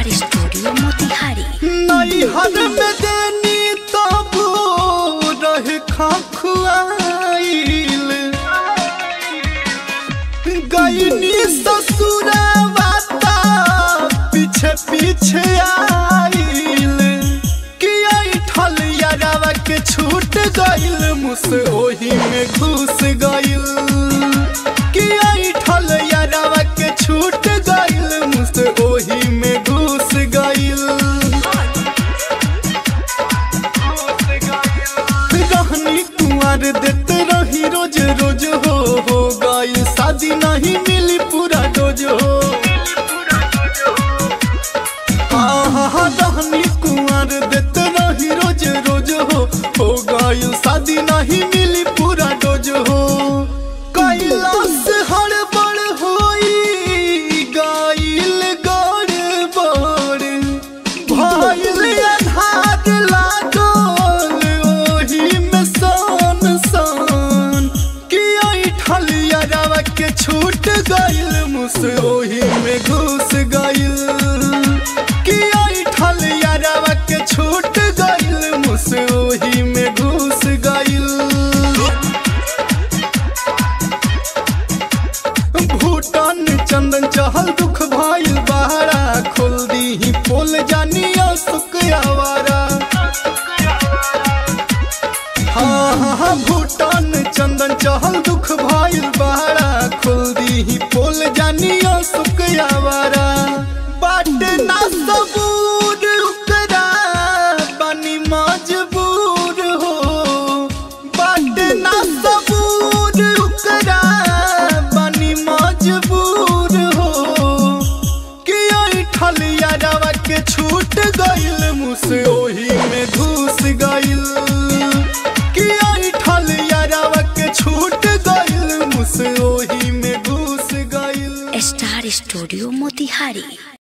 star studio Motihari नैहर में देनी तब रहे खखुआइल गईनी ससुरवा ता पीछे पीछे आइल कि ठल यारावा के छूट गइल मुस ओही में घुस गइल कि ठल यारावा के छूट गइल मुस ओही में घुस गइल रहनी कुंवर देते रही रोज रोज हो हो गई शादी नहीं मिली पूरा डोज हो आहा रहनी कुंवर देते रही रोज रोज हो हो गई शादी नहीं मिली पूरा डोज हो कैलाश हड़बड़ होई गाइल गड़बड़ भइल अन्हार लागल ओही में सन सन कि ऐठल यारावा के छूट गइल मुस ओही में घुस गइल कि ऐठल यारावा के छूट गइल मुस ओही में घुस गइल भूटान चंदन चहल दुख भाईल बहारा खोल दी पोल जानिया सुख आवारा हाँ हाँ हाँ भूटान चंदन चहल दुख भाईल बहारा खोल दी पोल जानिया सुख आवारा बाट ना सबूर उकरा बनी मजबूर हो बाट ना सबूर उकरा बनी मजबूर हो कि ऐठल यारावा के छूट गइल मुस ओही में घुस गइल कि ऐठल यारावा के छूट गइल मुस ओही में घुस गइल स्टार स्टूडियो मोतिहारी